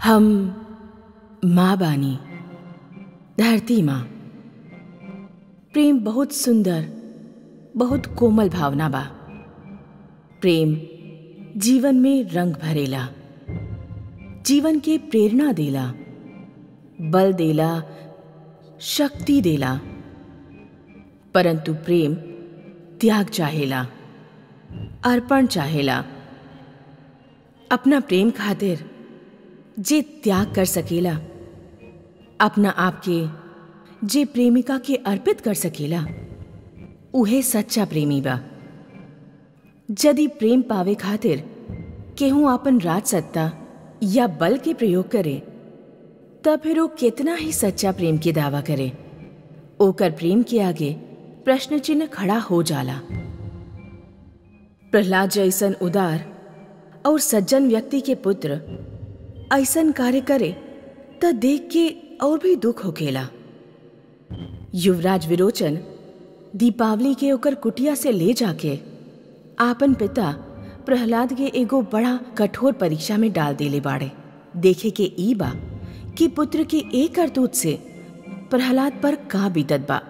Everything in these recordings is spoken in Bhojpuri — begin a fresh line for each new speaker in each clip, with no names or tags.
हम माँ बानी धरती माँ प्रेम बहुत सुंदर बहुत कोमल भावना बा प्रेम जीवन में रंग भरेला जीवन के प्रेरणा देला बल देला शक्ति देला परंतु प्रेम त्याग चाहेला अर्पण चाहेला अपना प्रेम खातिर जे त्याग कर सकेला अपना आप के जे प्रेमिका के अर्पित कर सकेला उहे सच्चा प्रेमी बा यदि प्रेम पावे खातिर केहू अपन राज सत्ता या बल के प्रयोग करे तब फिर वो कितना ही सच्चा प्रेम के दावा करे ओकर प्रेम के आगे प्रश्न चिन्ह खड़ा हो जाला प्रहलाद जैसन उदार और सज्जन व्यक्ति के पुत्र ऐसन कार्य करे त देख के और भी दुख होकेला युवराज विरोचन दीपावली के ओकर कुटिया से ले जाके आपन पिता प्रहलाद के एगो बड़ा कठोर परीक्षा में डाल देले बाड़े देखे के ई बा कि पुत्र के एक करतूत से प्रहलाद पर का बीतत बा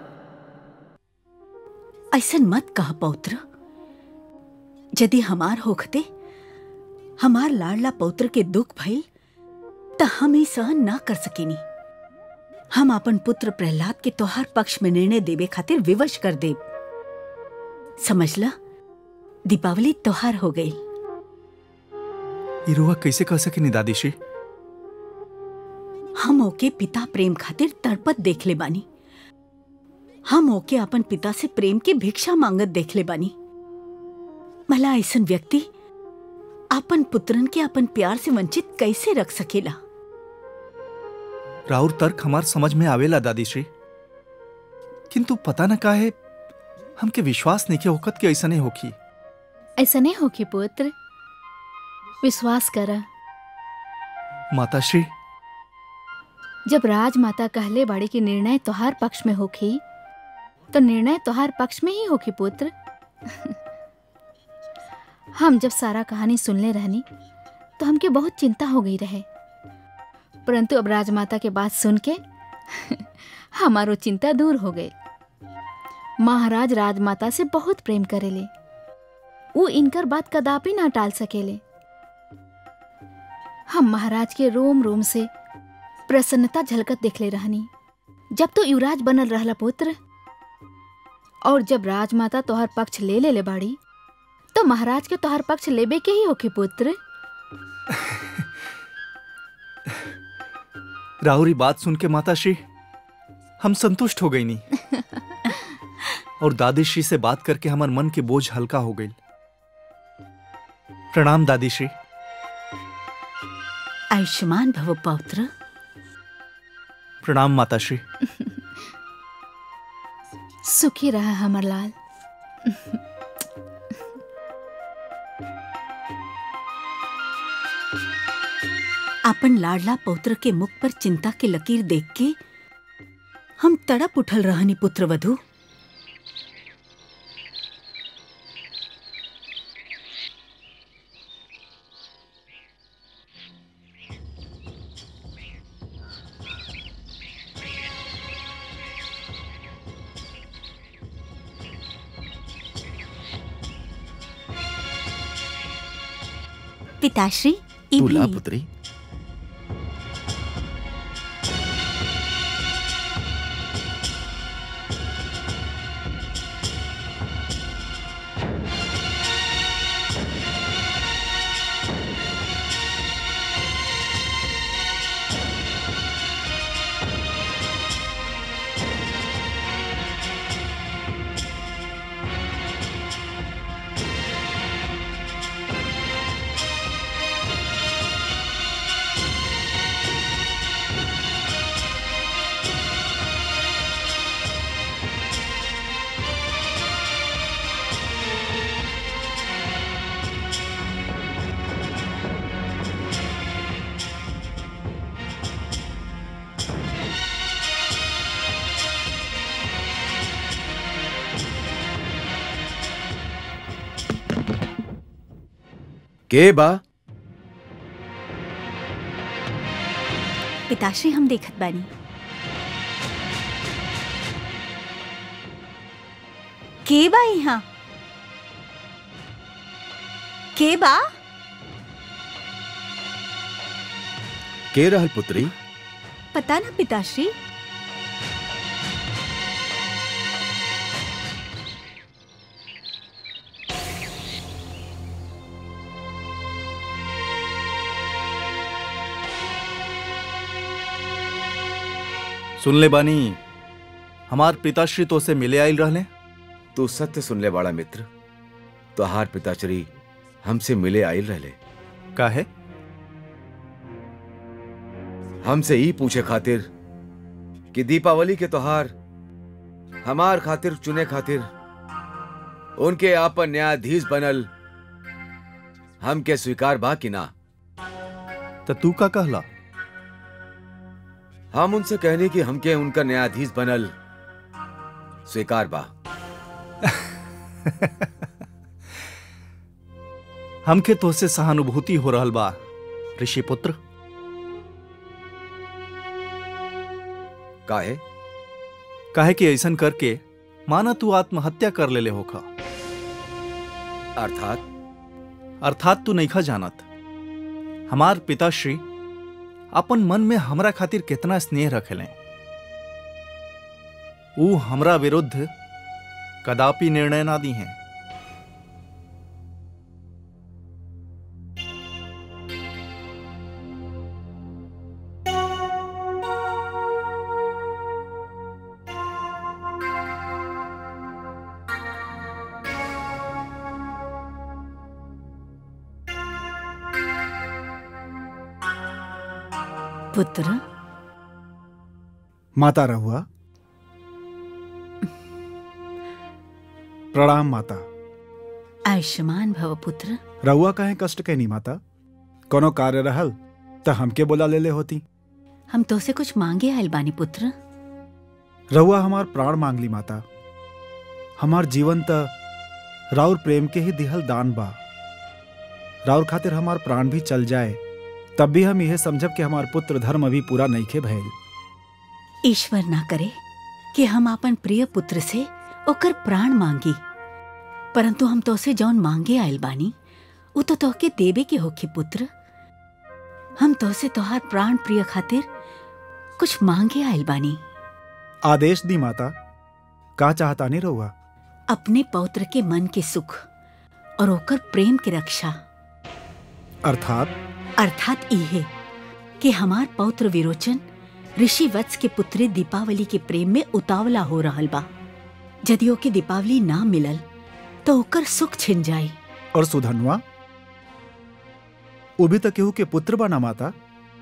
ऐसन मत कह पौत्र यदि हमार होखते हमार लाडला पौत्र के दुख भइल त हम ही सहन ना कर सकेनी हम अपन पुत्र प्रहलाद के तोहार पक्ष में निर्णय देवे खातिर विवश कर देब समझला दीपावली तोहार हो गई
ई रुआ कैसे कह सकेनी दादीश्री
हम ओके पिता प्रेम खातिर तड़पत देख ले बानी हम ओके अपन पिता से प्रेम के भिक्षा मांगत देख ले बानी भला ऐसन व्यक्ति अपन पुत्रन के अपन प्यार से वंचित कैसे रख सकेला
राउर तर्क हमार समझ में आवेला दादीश्री किंतु पता न का है हमके विश्वास नहीं के होकत के ऐसा नहीं होखी
ऐसा नहीं होगी पुत्र विश्वास कर
माताश्री
जब राजमाता कहले बाड़ी की निर्णय तोहार पक्ष में होखी तो निर्णय तोहार पक्ष में ही होखी पुत्र हम जब सारा कहानी सुनले रहनी तो हमके बहुत चिंता हो गई रहे परंतु अब राजमाता के बात सुन के हमारो चिंता दूर हो गई महाराज राजमाता से बहुत प्रेम करेले वो इनकर बात कदापि ना टाल सकेले हम महाराज के रोम रोम से प्रसन्नता झलकत देखले रहनी जब तो युवराज बनल रहला पुत्र और जब राजमाता तोहर पक्ष ले ले ले बाड़ी तो महाराज के तोहर पक्ष लेबे के ही होके पुत्र
राहुरी बात सुन के माताश्री हम संतुष्ट हो गई नहीं और दादीश्री से बात करके हमार मन के बोझ हल्का हो गई प्रणाम दादीश्री
आयुष्मान भव पौत्र
प्रणाम माताश्री
सुखी रहा हमर लाल
अपन लाडला पौत्र के मुख पर चिंता के लकीर देख के हम तड़प उठल रहनी पुत्र वधु पिताश्री
तुला
इबली
पुत्री के बा
पिताश्री हम देखत बानी के बा यहाँ के बा
के रहल पुत्री
पता ना पिताश्री
सुन ले बानी हमार पिताश्री तो से मिले आइल रहले
तू सत्य सुनले वाला मित्र तोहार पिताश्री हमसे मिले आइल रहले
काहे
हमसे ही पूछे खातिर कि दीपावली के त्योहार हमार खातिर चुने खातिर उनके आपन न्यायाधीश बनल हमके स्वीकार बा कि ना
तो तू का कहला
हम उनसे कहने कि हमके उनका न्यायाधीश बनल स्वीकार बा
हमके तो से सहानुभूति हो रहल बा ऋषि पुत्र
काहे
काहे कि ऐसन करके माना तू आत्महत्या कर लेले होखा
अर्थात
अर्थात तू नईखा जानत हमार पिताश्री अपन मन में हमरा खातिर कितना स्नेह रखेले ऊ हमरा विरुद्ध कदापि निर्णय ना दी हैं
पुत्र
माता रहुआ प्रणाम माता
आयुष्मान भव पुत्र
रहुआ काहे कष्ट कहनी माता कोनो कार्य रहल त हमके बोला लेले होती
हम तो से कुछ मांगे आयल बानी पुत्र
रहुआ हमार प्राण मांगली माता हमार जीवन त राउर प्रेम के ही दिहल दान बा राउर खातिर हमार प्राण भी चल जाए तब भी हम यह समझब कि हमार पुत्र धर्म अभी पूरा नईखे भइल
ईश्वर ना करे कि हम अपन प्रिय पुत्र से ओकर प्राण मांगी परंतु हम तो से जौन मांगे आयल बानी उ तो तोहके देबे के होखे पुत्र हम तो से तोहार प्राण प्रिय खातिर कुछ मांगे आयल बानी
आदेश दी माता का चाहता नहीं रहुआ
अपने पौत्र के मन के सुख और ओकर प्रेम के रक्षा
अर्थात
अर्थात इहे कि हमार पौत्र विरोचन ऋषि वत्स के पुत्री दीपावली के प्रेम में उतावला हो रहल बा यदि ओके दीपावली ना मिलल तो ओकर सुख छिन जाई
और सुधनवा वो भी तो केहू के पुत्र बना माता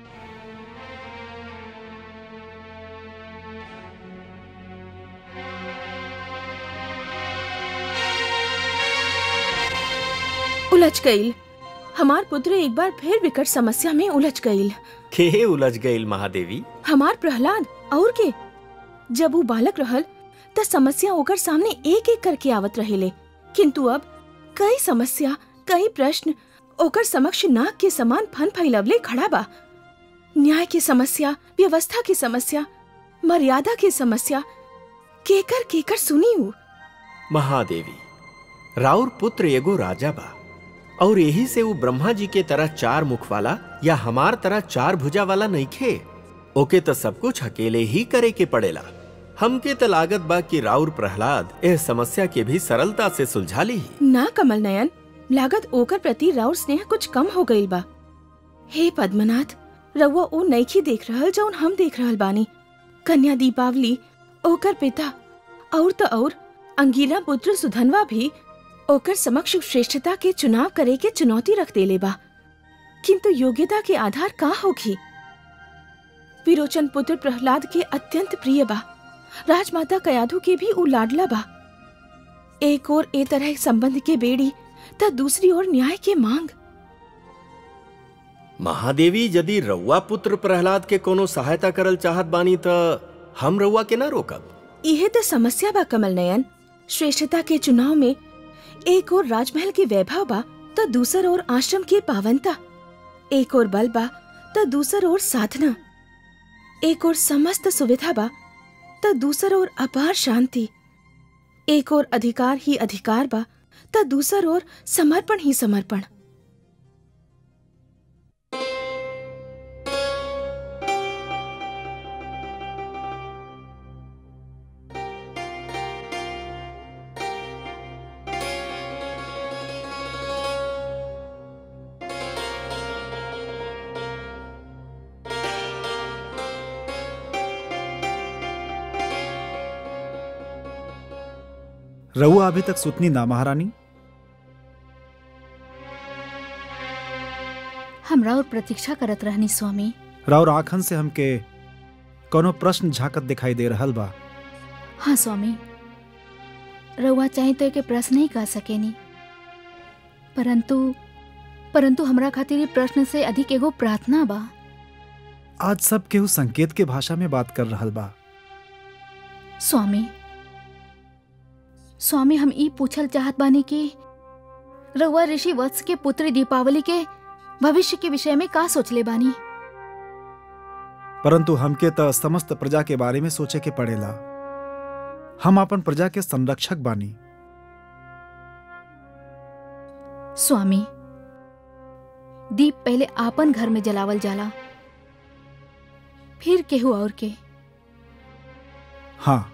उलझ गईल हमार पुत्र एक बार फिर विकट समस्या में उलझ गईल
के उलझ गईल महादेवी
हमार प्रहलाद और के जब वो बालक रहल त समस्या ओकर सामने एक एक करके आवत रहेले किंतु अब कई समस्या कई प्रश्न ओकर समक्ष नाग के समान फन फैलवले खड़ा बा न्याय की समस्या व्यवस्था की समस्या मर्यादा की समस्या केकर केकर सुनी हूँ
महादेवी राउर पुत्र एगो राजा बा और यही से वो ब्रह्मा जी के तरह चार मुख वाला या हमार तरह चार भुजा वाला नइखे ओके तो सब कुछ अकेले ही करे के पड़ेला हमके तो लागत बा कि राउर प्रहलाद एह समस्या के भी सरलता से सुलझा ली
ना कमल नयन लागत ओकर प्रति राउर स्नेह कुछ कम हो गईल बा हे पद्मनाथ रउआ ओ नईखी देख रहल जौन हम देख रहल बानी कन्या दीपावली ओकर पिता और तो और अंगीरा पुत्र सुधनवा भी ओकर समक्ष श्रेष्ठता के चुनाव करे के चुनौती रख देले बा किंतु योग्यता के आधार का होगी विरोचन पुत्र प्रहलाद के अत्यंत प्रिय बा राजमाता कयाधु के भी उ लाडला बा एक और ए तरह संबंध के बेड़ी त दूसरी ओर न्याय के मांग
महादेवी यदि रउआ पुत्र प्रहलाद के कोनो सहायता करल चाहत बानी त हम रउआ के ना रोकब
यह तो समस्या बा कमल नयन श्रेष्ठता के चुनाव में एक और राजमहल के वैभव बा तो दूसर ओर आश्रम की पावनता एक और बल बा तो दूसर ओर साधना एक और समस्त सुविधा बा त दूसर ओर अपार शांति एक और अधिकार ही अधिकार बा त दूसर ओर समर्पण ही समर्पण
रहुआ अभी तक सुतनी ना महारानी
हमरा और प्रतीक्षा करत रहनी स्वामी
राउर आंखन से हमके कोनो प्रश्न झांकत दिखाई दे रहल बा
हाँ स्वामी रउआ चाहे तो एके प्रश्न ही कह सकेनी परंतु परंतु हमरा खातिर ये प्रश्न से अधिक एगो प्रार्थना बा
आज सब केहू संकेत के भाषा में बात कर रहल बा
स्वामी स्वामी हम ई पूछल चाहत बानी कि रउआ ऋषि वत्स के पुत्री दीपावली के भविष्य के विषय में का सोचले बानी
परंतु हमके त समस्त प्रजा के बारे में सोचे के पड़ेला हम अपन प्रजा के संरक्षक बानी
स्वामी दीप पहले आपन घर में जलावल जाला फिर केहू और के
हाँ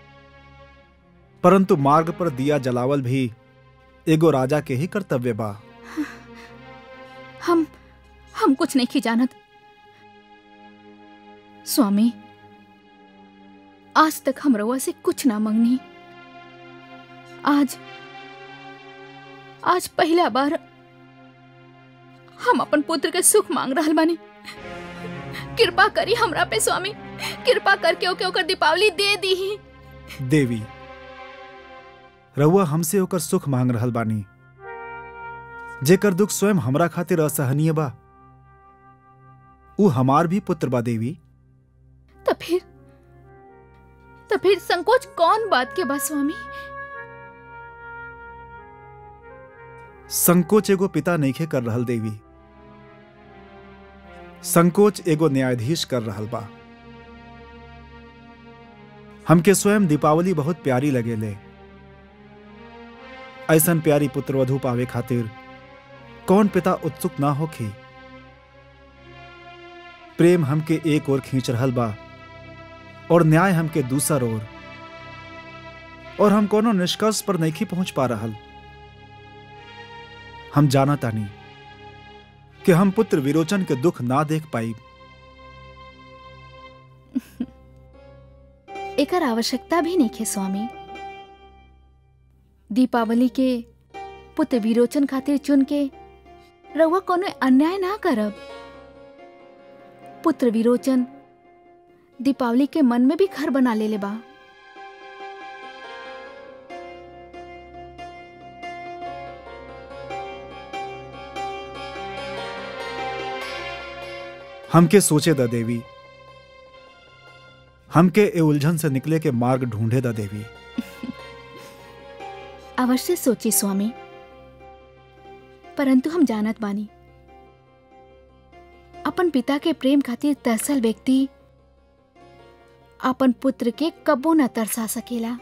परंतु मार्ग पर दिया जलावल भी एगो राजा के ही कर्तव्य बा
हम हम कुछ नहीं जानत स्वामी आज तक हम रउआ से कुछ ना मंगनी आज आज पहला बार हम अपन पुत्र के सुख मांग रहल बानी कृपा करी हमरा पे स्वामी कृपा करके ओके ओकर दीपावली दे दी
देवी रउआ हमसे होकर सुख मांग रहल बानी जेकर दुख स्वयं हमरा खातिर असहनीय बा ऊ हमार भी पुत्र बा देवी
तो फिर तो फिर संकोच कौन बात के बा स्वामी
संकोच एगो पिता नईखे कर रहल देवी संकोच एगो न्यायाधीश कर रहल बा हमके स्वयं दीपावली बहुत प्यारी लगेले ऐसन प्यारी पुत्रवधु पावे खातिर कौन पिता उत्सुक ना होखी प्रेम हमके एक ओर खींच रहल बा और न्याय हमके दूसर ओर और हम कोनो निष्कर्ष पर नहीं पहुंच पा रहल हम जाना तानी कि हम पुत्र विरोचन के दुख ना देख पाई
एकर आवश्यकता भी नहीं है स्वामी दीपावली के पुत्र विरोचन खातिर चुन के रउआ कोनो अन्याय ना करब पुत्र विरोचन दीपावली के मन में भी घर बना लेले बा
हमके सोचे द देवी हमके ए उलझन से निकले के मार्ग ढूंढे द देवी
अवश्य सोची स्वामी परंतु हम जानत बानी अपन पिता के प्रेम खातिर तरसल व्यक्ति अपन पुत्र के कबो न तरसा सकेला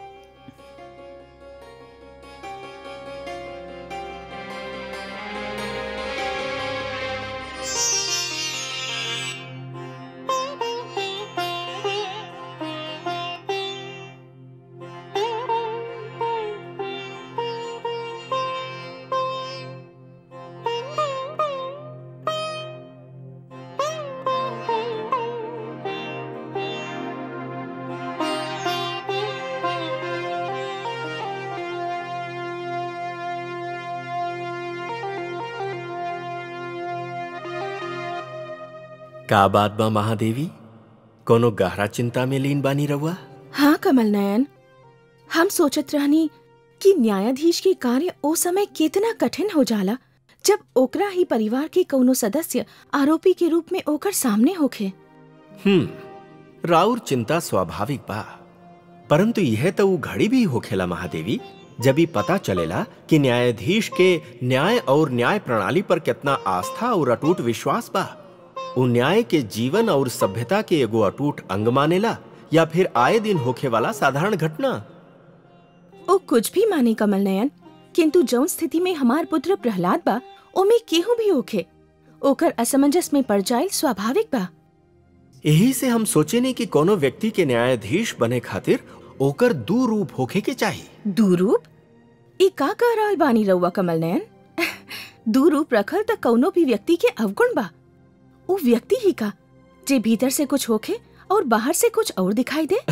का बात बा महादेवी कोनो गहरा चिंता में लीन बानी रहुआ
हाँ कमल नयन हम सोचत रहनी कि न्यायाधीश के कार्य ओ समय कितना कठिन हो जाला जब ओकरा ही परिवार के कौनो सदस्य आरोपी के रूप में ओकर सामने होखे
हम्म राउर चिंता स्वाभाविक बा परंतु यह तो वो घड़ी भी होखेला महादेवी जब ही पता चलेला कि न्यायाधीश के न्याय और न्याय प्रणाली पर कितना आस्था और अटूट विश्वास बा उ न्याय के जीवन और सभ्यता के एगो अटूट अंग मानेला या फिर आए दिन होखे वाला साधारण घटना
ओ कुछ भी माने कमल नयन किंतु जौन स्थिति में हमार पुत्र प्रहलाद बा ओमे केहू भी होखे ओकर असमंजस में पड़ जाए स्वाभाविक बा
यही से हम सोचेने कि कोनो व्यक्ति के न्यायाधीश बने खातिर ओकर दू रूप होखे के चाहिए
दूरूप ई का कह रहल बानी रउआ कमल नयन दूरूप रखल त कौनो भी व्यक्ति के अवगुण बा उ व्यक्ति ही का जे भीतर से कुछ होखे और बाहर से कुछ और दिखाई दे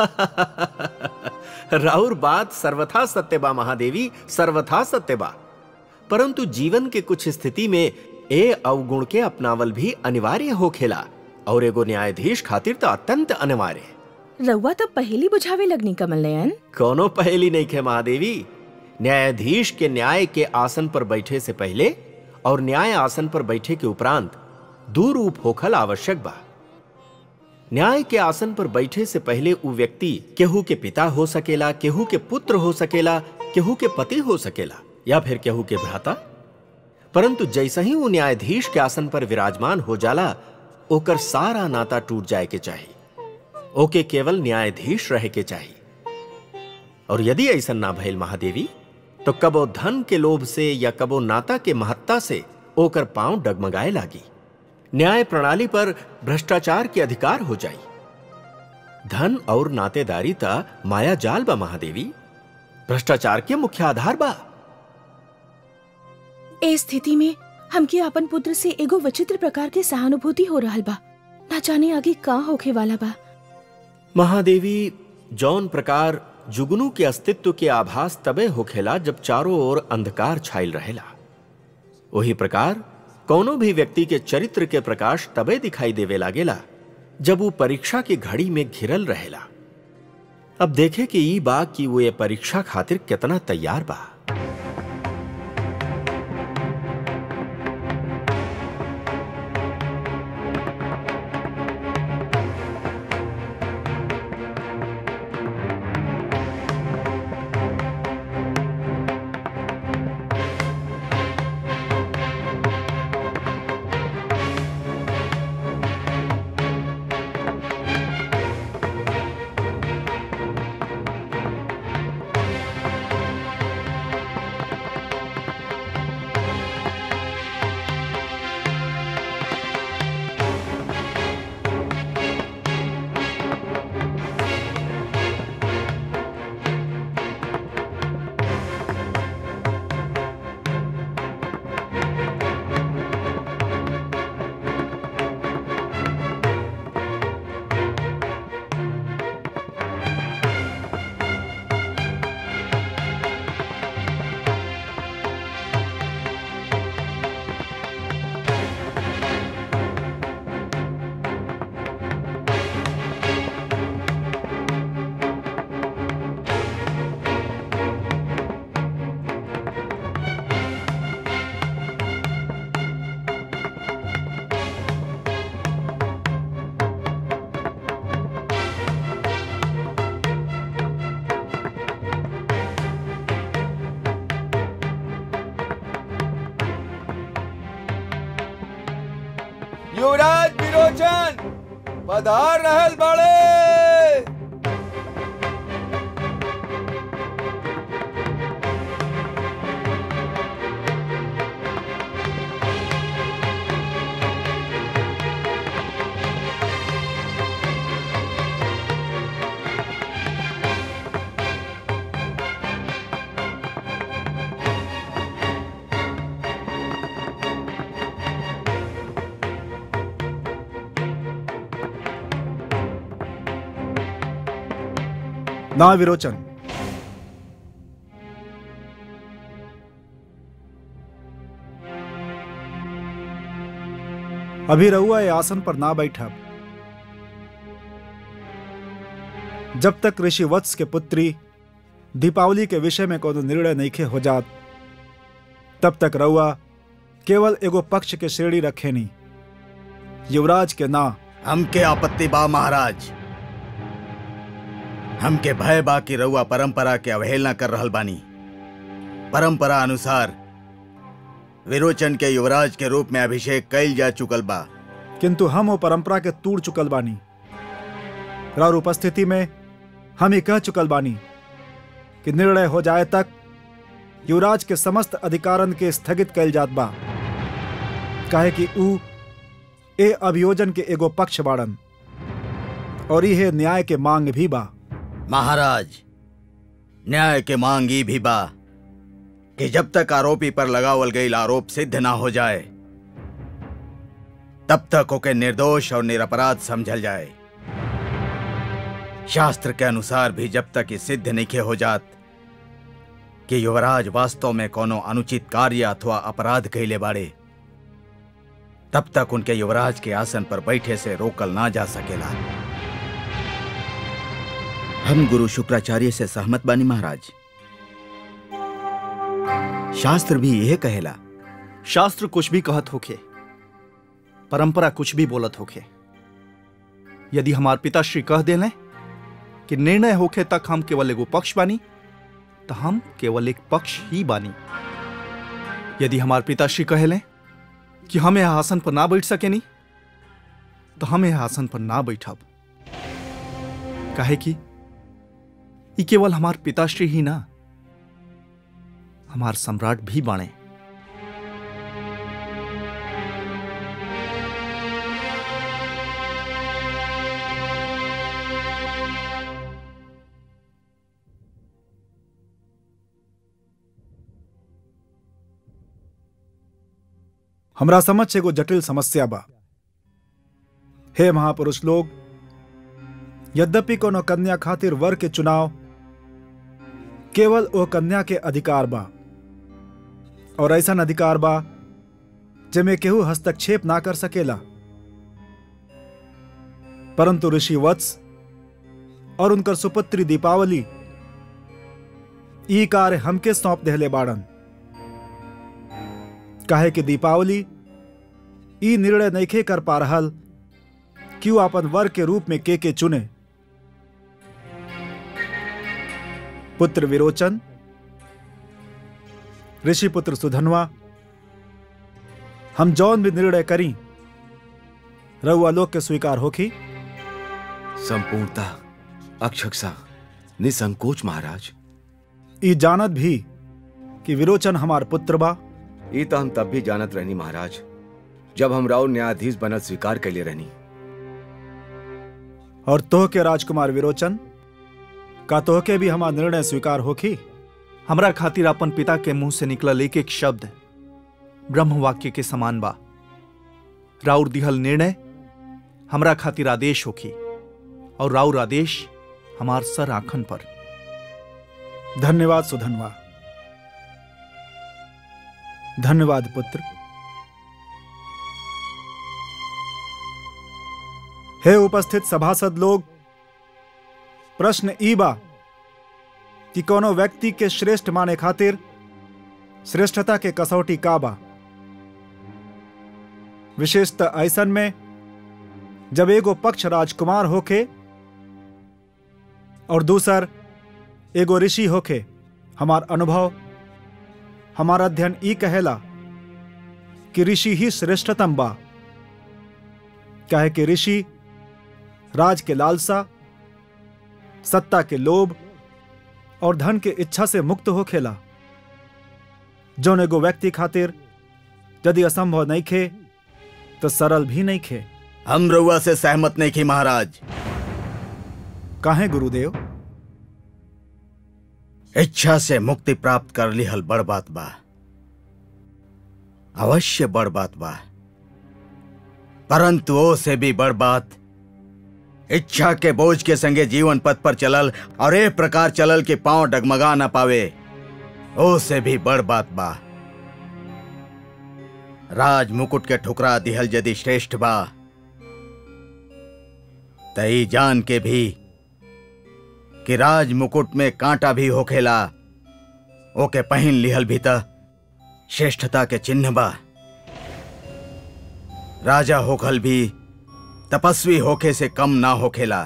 राउर बात सर्वथा सत्य बा महादेवी सर्वथा सत्य बा परंतु जीवन के कुछ स्थिति में ए अवगुण के अपनावल भी अनिवार्य होखेला और एगो न्यायाधीश खातिर तो अत्यंत अनिवार्य
रउआ तो पहली बुझावे लगनी कमल नयन
कोनो पहेली नहीं खे महादेवी न्यायाधीश के न्याय के आसन पर बैठे से पहले और न्याय आसन पर बैठे के उपरांत दू रूप होखल आवश्यक बा न्याय के आसन पर बैठे से पहले उ व्यक्ति केहू के पिता हो सकेला केहू के पुत्र हो सकेला केहू के पति हो सकेला या फिर केहू के भ्राता परंतु जैसे ही वो न्यायाधीश के आसन पर विराजमान हो जाला ओकर सारा नाता टूट जाए के चाहिए ओके केवल न्यायाधीश रहे के चाहिए और यदि ऐसा ना भइल महादेवी तो कबो धन के लोभ से या कबो नाता के महत्ता से ओकर पांव डगमगाए लागी न्याय प्रणाली पर भ्रष्टाचार के अधिकार हो जाई धन और नातेदारी ता माया जाल बा महादेवी भ्रष्टाचार के मुख्य आधार बा
ए स्थिति में हमके अपन पुत्र से एगो विचित्र प्रकार के सहानुभूति हो रहल बा ना जाने आगे का होखे वाला बा
महादेवी जौन प्रकार जुगनू के अस्तित्व के आभास तबे होखेला जब चारों ओर अंधकार छाइल रहेला वही प्रकार कौनो भी व्यक्ति के चरित्र के प्रकाश तबे दिखाई देवे लागेला जब वो परीक्षा की घड़ी में घिरल रहेला अब देखे कि ई बा कि वो ये परीक्षा खातिर कितना तैयार बा
युवराज विरोचन पधार रहल बड़े
ना विरोचन अभी रहुआ ये आसन पर ना बैठा जब तक ऋषि वत्स के पुत्री दीपावली के विषय में कोनो निर्णय नहीं हो जात तब तक रहुआ केवल एगो पक्ष के श्रेणी रखे नहीं युवराज के ना
हमके आपत्ति बा महाराज हमके भय बा कि रउआ परंपरा के अवहेलना कर रहल बानी परंपरा अनुसार विरोचन के युवराज के रूप में अभिषेक कइल जा चुकल बा
किंतु हम वो परंपरा के तूड़ चुकल बानी और उपस्थिति में हम ही कह चुकल बानी कि निर्णय हो जाए तक युवराज के समस्त अधिकारन के स्थगित कैल जात बा काहे कि ऊ ए अभियोजन के एगो पक्ष बाड़न और यह न्याय के मांग भी बा
महाराज न्याय के मांग ई भी बा कि जब तक आरोपी पर लगावल गई आरोप सिद्ध ना हो जाए तब तक ओके निर्दोष और निरपराध समझल जाए शास्त्र के अनुसार भी जब तक ये सिद्ध नहीं हो जात कि युवराज वास्तव में कोनो अनुचित कार्य अथवा अपराध कैले बाड़े तब तक उनके युवराज के आसन पर बैठे से रोकल ना जा सकेला
हम गुरु शुक्राचार्य से सहमत बानी महाराज शास्त्र भी यह कहेला
शास्त्र कुछ भी कहत होखे परंपरा कुछ भी बोलत होखे यदि हमार पिताश्री कह देले कि निर्णय होखे तक हम केवल एगो पक्ष बानी तो हम केवल एक पक्ष ही बानी यदि हमार पिताश्री कहेले कि हम यह आसन पर ना बैठ सकेनी तो हम यह आसन पर ना बैठब काहे कि ई केवल हमार पिताश्री ही ना हमार सम्राट भी बाणे
हमरा समझ से एगो जटिल समस्या बा हे महापुरुष लोग यद्यपि कोनो कन्या खातिर वर के चुनाव केवल ओ कन्या के अधिकार बा और ऐसा अधिकार बा जेमे केहू हस्तक्षेप ना कर सकेला परंतु ऋषि वत्स और उनकर सुपुत्री दीपावली ई कार्य हमके सौंप देहले बाड़न काहे कि दीपावली ई निर्णय नइखे कर पा रहल कि वो अपन वर के रूप में के के चुने पुत्र विरोचन ऋषि पुत्र सुधनवा हम जौन भी निर्णय करी रउआ लोग के स्वीकार होखी
संपूर्णता अक्षक्षा निसंकोच महाराज
ई जानत भी कि विरोचन हमार पुत्र बा
ये तो हम तब भी जानत रहनी महाराज जब हम राव न्यायाधीश बनल स्वीकार कैले रहनी
और तोह के राजकुमार विरोचन का तोह के भी हमार निर्णय स्वीकार होखी
हमरा खातिर अपन पिता के मुंह से निकलल एक एक शब्द ब्रह्म वाक्य के समान बा राउर दिहल निर्णय हमरा खातिर आदेश होखी और राउर आदेश हमार सर आखन पर
धन्यवाद सुधनवा धन्यवाद पुत्र हे उपस्थित सभासद लोग प्रश्न ई बा कि कोनो व्यक्ति के श्रेष्ठ माने खातिर श्रेष्ठता के कसौटी का बा विशेषतः ऐसन में जब एगो पक्ष राजकुमार होखे और दूसर एगो ऋषि होखे हमार अनुभव हमारा अध्ययन ई कहेला कि ऋषि ही श्रेष्ठतम बा काहे कि ऋषि राज के लालसा सत्ता के लोभ और धन के इच्छा से मुक्त हो खेला जौन एगो व्यक्ति खातिर यदि असंभव नहीं खे तो सरल भी नहीं खे
हम रउआ से सहमत नहीं की महाराज
काहे गुरुदेव
इच्छा से मुक्ति प्राप्त कर लिहल बड़ बात बा अवश्य बड़ बात बा परंतु ओ से भी बड़ बात इच्छा के बोझ के संगे जीवन पथ पर चलल और एक प्रकार चलल के पांव डगमगा ना पावे ओ से भी बड़ बात बा राज मुकुट के ठुकरा दिहल यदि श्रेष्ठ बा तई जान के भी कि राज मुकुट में कांटा भी होखेला ओके पहन लिहल भी त श्रेष्ठता के चिन्ह बा राजा होखल भी तपस्वी होखे से कम ना होखेला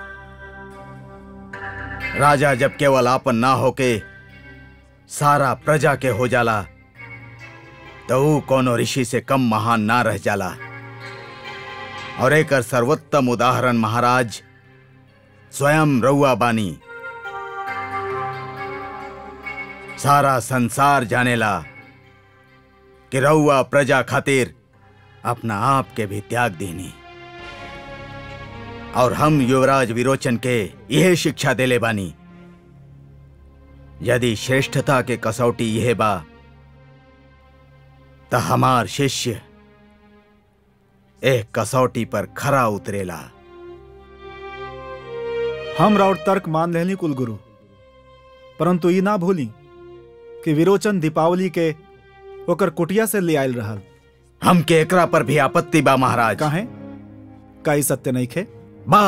राजा जब केवल आपन ना होके सारा प्रजा के हो जाला तो ऊ कोनो ऋषि से कम महान ना रह जाला और एकर सर्वोत्तम उदाहरण महाराज स्वयं रउआ बानी सारा संसार जानेला कि रउआ प्रजा खातिर अपना आप के भी त्याग देनी और हम युवराज विरोचन के यह शिक्षा देले बानी यदि श्रेष्ठता के कसौटी यह बा त हमार शिष्य एक कसौटी पर खरा उतरेला
हम राउर तर्क मान लेनी कुलगुरु परंतु ई ना भूली कि विरोचन दीपावली के ओकर कुटिया से ले आयल रहल
हम के एकरा पर भी आपत्ति बा महाराज
काहे का ई सत्य नहीं खे
बा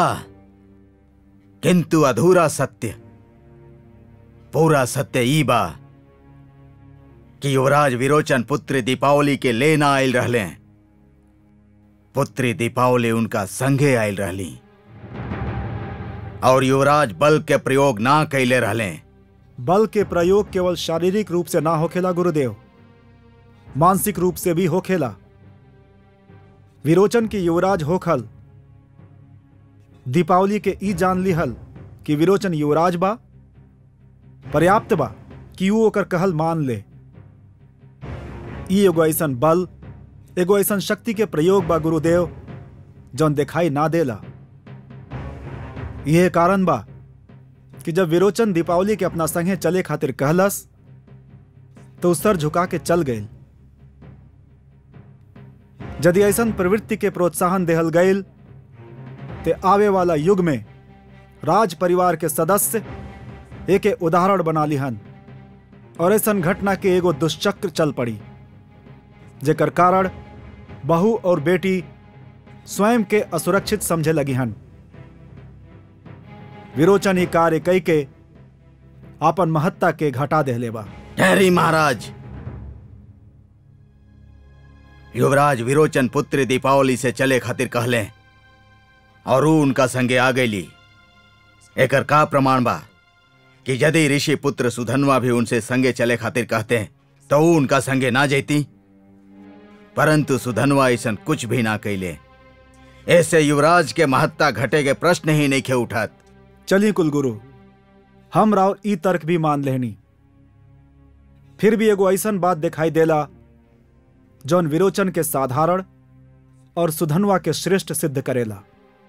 किंतु अधूरा सत्य पूरा सत्य ई बा कि युवराज विरोचन पुत्री दीपावली के लेना आयल रहले पुत्री दीपावली उनका संगे आयल रहली और युवराज बल के प्रयोग ना कैले रहले
बल के प्रयोग केवल शारीरिक रूप से ना होखेला गुरुदेव मानसिक रूप से भी होखेला विरोचन के युवराज होखल दीपावली के ई जान लिहल कि विरोचन युवराज बा पर्याप्त बा कि वो ओकर कहल मान ले ई एगो ऐसन बल एगो ऐसन शक्ति के प्रयोग बा गुरुदेव जौन दिखाई ना देला यह कारण बा कि जब विरोचन दीपावली के अपना संगे चले खातिर कहलस तो उ सर झुका के चल गए यदि ऐसन प्रवृत्ति के प्रोत्साहन देहल गईल ते आवे वाला युग में राज परिवार के सदस्य एक उदाहरण बना लिहन और ऐसन घटना के एगो दुष्चक्र चल पड़ी जेकर कारण बहू और बेटी स्वयं के असुरक्षित समझे लगी हन विरोचन ही कार्य कई के आपन महत्ता के घटा देहले बा
ठहरी महाराज युवराज विरोचन पुत्र दीपावली से चले खातिर कहले और ऊ उनका संगे आ गईली एकर का प्रमाण बा कि यदि ऋषि पुत्र सुधनवा भी उनसे संगे चले खातिर कहते तो ऊ उनका संगे ना जैती परंतु सुधनवा ऐसा कुछ भी ना कैले ऐसे युवराज के महत्ता घटे के प्रश्न ही नहीं खे उठत
चलिए कुलगुरु हम राव ई तर्क भी मान लेनी फिर भी एगो ऐसन बात दिखाई देला जौन विरोचन के साधारण और सुधनवा के श्रेष्ठ सिद्ध करेला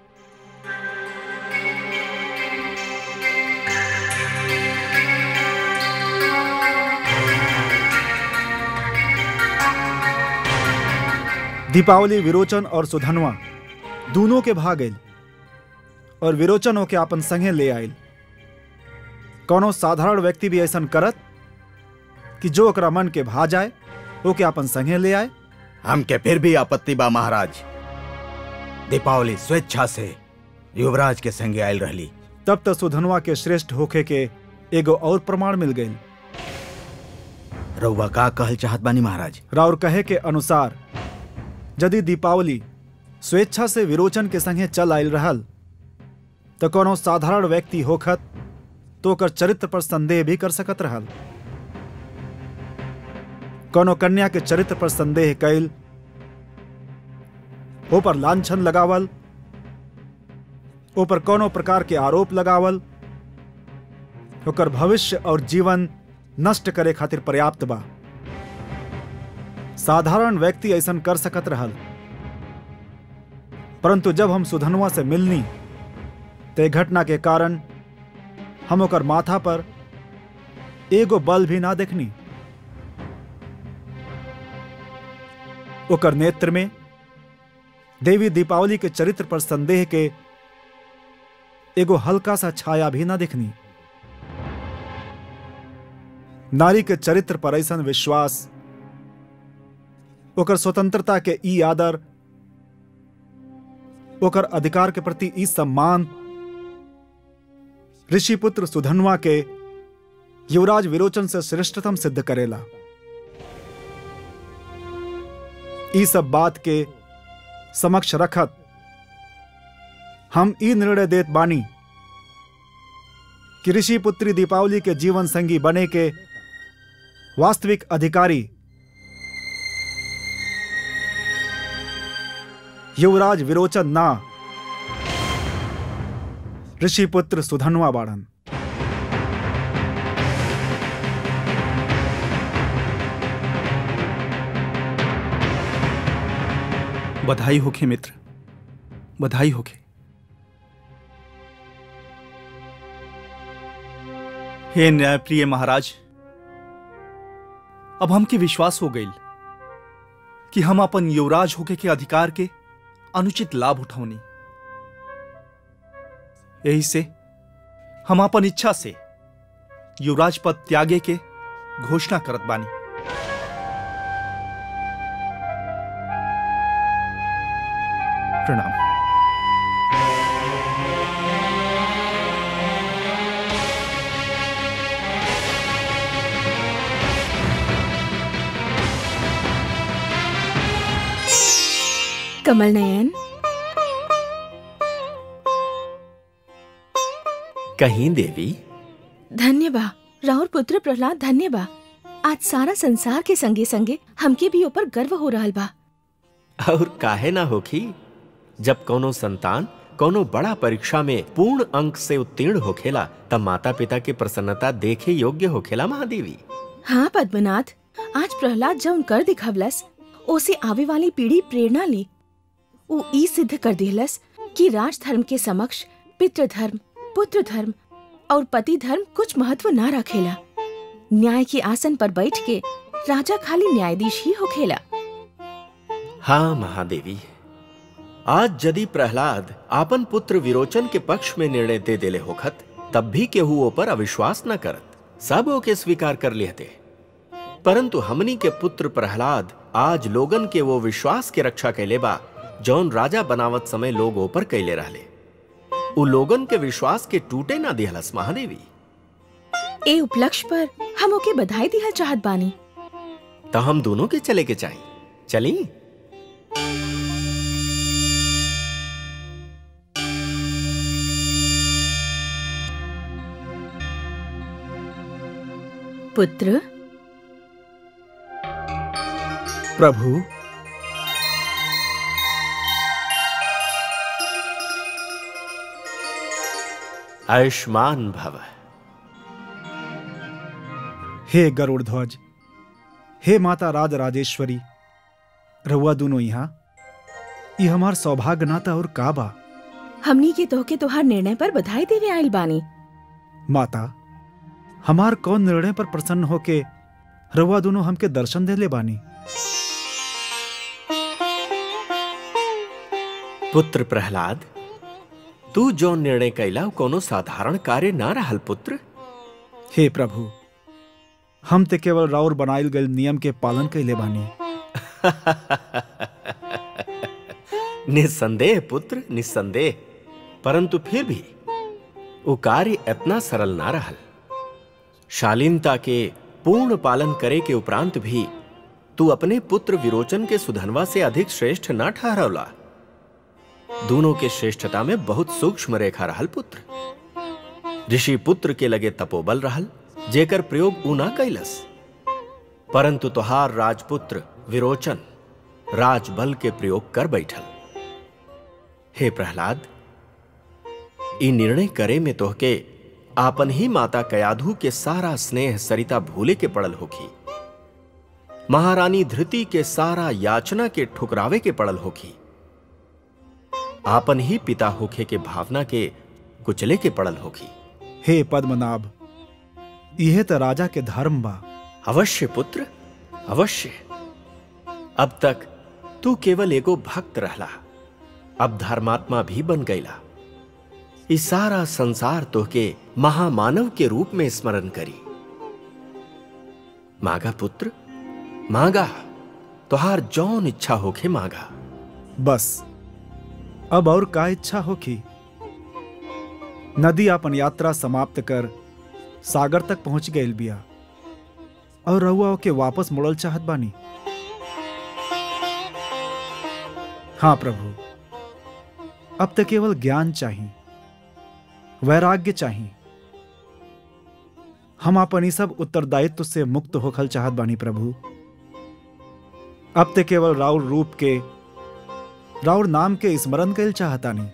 दीपावली विरोचन और सुधनवा दोनों के भाग गई और विरोचन होके आपन संगे ले आयल कोनो साधारण व्यक्ति भी ऐसा करत कि जो ओकरा मन के भा जाए ओके आपन संगे ले आए
हमके फिर भी आपत्ति बा महाराज दीपावली स्वेच्छा से युवराज के संगे आयल रहली
तब तक सुधनवा के श्रेष्ठ होखे के एगो और प्रमाण मिल गई
रउआ का कहल चाहत बानी महाराज
राउर कहे के अनुसार यदि दीपावली स्वेच्छा से विरोचन के संगे चल आयल रहल तो कोनो साधारण व्यक्ति होखत तो ओकर चरित्र पर संदेह भी कर सकत रहल कोनो कन्या के चरित्र पर संदेह कैल ऊपर लांछन लगावल ऊपर कोनो प्रकार के आरोप लगावल ओकर भविष्य और जीवन नष्ट करे खातिर पर्याप्त बा साधारण व्यक्ति ऐसा कर सकत रहल परंतु जब हम सुधनवा से मिलनी ते घटना के कारण हम ओकर माथा पर एगो बल भी ना देखनी ओकर नेत्र में देवी दीपावली के चरित्र पर संदेह के एगो हल्का सा छाया भी ना दिखनी नारी के चरित्र पर ऐसा विश्वास ओकर स्वतंत्रता के ई आदर ओकर अधिकार के प्रति ई सम्मान ऋषि पुत्र सुधनवा के युवराज विरोचन से श्रेष्ठतम सिद्ध करेला ई सब बात के समक्ष रखत हम ई निर्णय देत बानी कि ऋषि पुत्री दीपावली के जीवन संगी बने के वास्तविक अधिकारी युवराज विरोचन ना ऋषिपुत्र सुधनवा बाड़न
बधाई होखे मित्र बधाई होखे हे न्यायप्रिय महाराज अब हमके विश्वास हो गई कि हम अपन युवराज होके के अधिकार के अनुचित लाभ उठौनी यही से हम अपन इच्छा से युवराज पद त्यागे के घोषणा करत बानी प्रणाम
कमल नयन
कहीं देवी
धन्य बा राउर पुत्र प्रहलाद धन्य बा आज सारा संसार के संगे संगे हमके भी ऊपर गर्व हो रहल बा
और काहे ना होखी जब कोनो संतान कोनो बड़ा परीक्षा में पूर्ण अंक से उत्तीर्ण होखेला तब माता पिता की प्रसन्नता देखे योग्य होखेला महादेवी
हाँ पद्मनाथ आज प्रहलाद जौन कर दिखवलस ओसे आवे वाली पीढ़ी प्रेरणा ली उ ई सिद्ध कर दिलस कि राज धर्म के समक्ष पितृ धर्म पुत्र धर्म और पति धर्म कुछ महत्व ना रखेला न्याय के आसन पर बैठ के राजा खाली न्यायाधीश ही होखेला
हाँ महादेवी आज यदि प्रहलाद आपन पुत्र विरोचन के पक्ष में निर्णय दे देले होखत तब भी केहू ओपर अविश्वास न करत सब ओके स्वीकार कर लेते परंतु हमनी के पुत्र प्रहलाद आज लोगन के वो विश्वास के रक्षा कैले बा जौन राजा बनावत समय लोग ओपर कैले रहले उ लोगन के विश्वास के टूटे ना दिहलस महादेवी
ए उपलक्ष्य पर हम ओके बधाई दिहल चाहत बानी
तो हम दोनों के चले के चाहिए चली
पुत्र
प्रभु
आयुष्मान भव
हे गरुड़ ध्वज हे माता राज राजेश्वरी रहुआ दोनों यहाँ ये हमार सौभाग्य नाता और का बा
हमनी के तोहके तोहार निर्णय पर बधाई देवे आइल बानी
माता हमार कौन निर्णय पर प्रसन्न होके रहुआ दोनों हमके दर्शन दे ले बानी
पुत्र प्रहलाद तू जो निर्णय कैला उ कोनो साधारण कार्य ना रहल पुत्र
हे प्रभु हम ते केवल राउर बनाइल गए नियम के पालन कैले बानी
निस्संदेह पुत्र निस्संदेह परंतु फिर भी वो कार्य इतना सरल ना रहल शालीनता के पूर्ण पालन करे के उपरांत भी तू अपने पुत्र विरोचन के सुधनवा से अधिक श्रेष्ठ ना ठहरवला दोनों के श्रेष्ठता में बहुत सूक्ष्म रेखा रहल पुत्र ऋषि पुत्र के लगे तपोबल रहल जेकर प्रयोग ऊ ना कैलस परंतु तुहार राजपुत्र विरोचन राजबल के प्रयोग कर बैठल हे प्रहलाद ई निर्णय करे में तोहके आपन ही माता कयाधु के सारा स्नेह सरिता भूले के पड़ल होखी महारानी धृति के सारा याचना के ठुकरावे के पड़ल होखी आपन ही पिता होखे के भावना के कुचले के पड़ल होखी
हे पद्मनाभ यह तो राजा के धर्म बा
अवश्य पुत्र अवश्य अब तक तू केवल एगो भक्त रहला अब धर्मात्मा भी बन गईला इस सारा संसार तोहके महामानव के रूप में स्मरण करी मागा पुत्र मागा तुहार जौन इच्छा होखे मागा
बस अब और का इच्छा होखी नदी अपन यात्रा समाप्त कर सागर तक पहुंच गईल बिया और रहुआ के वापस मुड़ल चाहत बानी हाँ प्रभु अब तक केवल ज्ञान चाहिए वैराग्य चाहिए हम अपन ई सब उत्तरदायित्व से मुक्त होखल चाहत बानी प्रभु अब तक केवल राउर रूप के राउर नाम के स्मरण कैल चाहता नहीं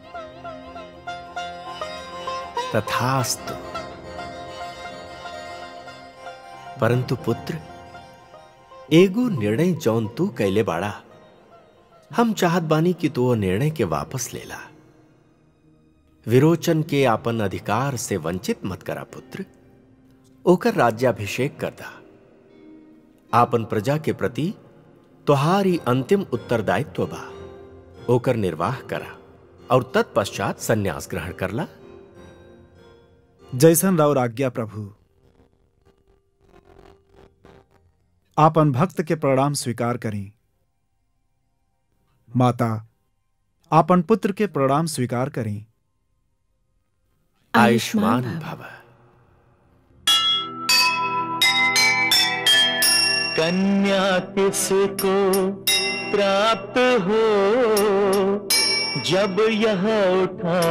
तथास्तु परंतु पुत्र एगो निर्णय जौन तू कैले बाड़ा हम चाहत बानी कि तू वो निर्णय के वापस लेला विरोचन के आपन अधिकार से वंचित मत करा पुत्र ओकर राज्याभिषेक कर दा आपन प्रजा के प्रति तुहारी अंतिम उत्तरदायित्व बा ओकर निर्वाह करा और तत्पश्चात संन्यास ग्रहण करला
जैसन राउर आज्ञा प्रभु आपन भक्त के प्रणाम स्वीकार करें माता आपन पुत्र के प्रणाम स्वीकार करें
आयुष्मान भव
कन्या किसको प्राप्त हो जब यह उठा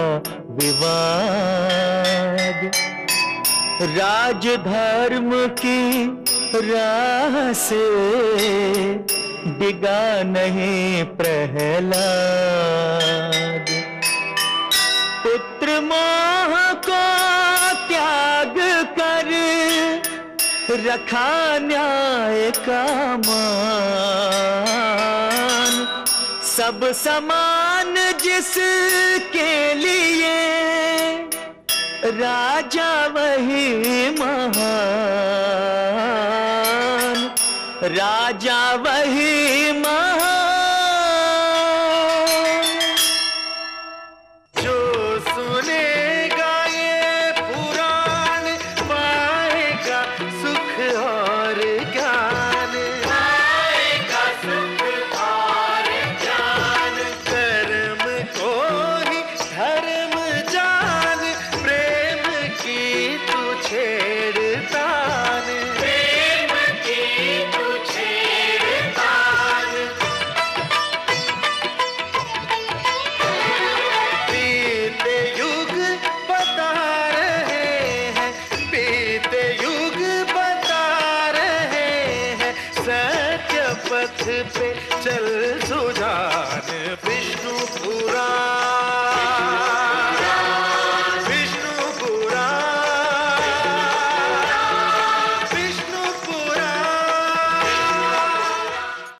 विवाद राजधर्म की राह से डिगा नहीं प्रहलाद पुत्र मोह को त्याग कर रखा न्याय का मान सब समान जिसके लिए राजा वही महान राजा वही महान जो सुनेगा ये पुराण पाएगा सुख और ज्ञान पाएगा सुख और ज्ञान कर्म को ही धर्म जान प्रेम की तू छेड़तान प्रेम की तू छेड़तान बीते युग बता रहे हैं बीते युग बता रहे हैं सत्य पथ पे चल सुजान विष्णु पुराण